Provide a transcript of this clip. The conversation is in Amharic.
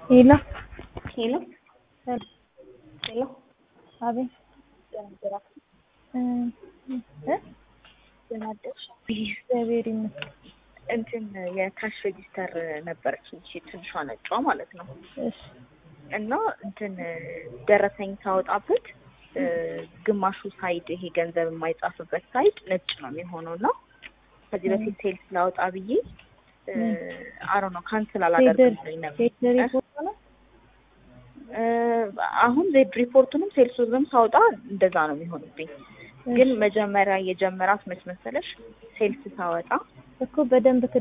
ሄሎ ሄሎ ሄሎ አቤት እ እ ደህና አደርሽ? እግዚአብሔር ይመስገን። እንትን የካሽ ሬጂስተር ነበረች እንቺ ትንሿ ነጯ ማለት ነው። እሺ እና እንትን ደረሰኝ ሳወጣበት እ ግማሹ ሳይድ ይሄ ገንዘብ የማይጻፍበት ሳይድ ነጭ ነው የሚሆነው እና ከዚህ በፊት ሴልስ ላወጣ ብዬ አሮ ነው ካንስል አላደርግም ብሎኝ ነበር። ሴት ሪፖርት ነው እ አሁን ዜድ ሪፖርቱንም ሴልሱንም ሳወጣ እንደዛ ነው የሚሆንብኝ። ግን መጀመሪያ የጀመራት መች መሰለሽ ሴልስ ሳወጣ እኮ በደንብ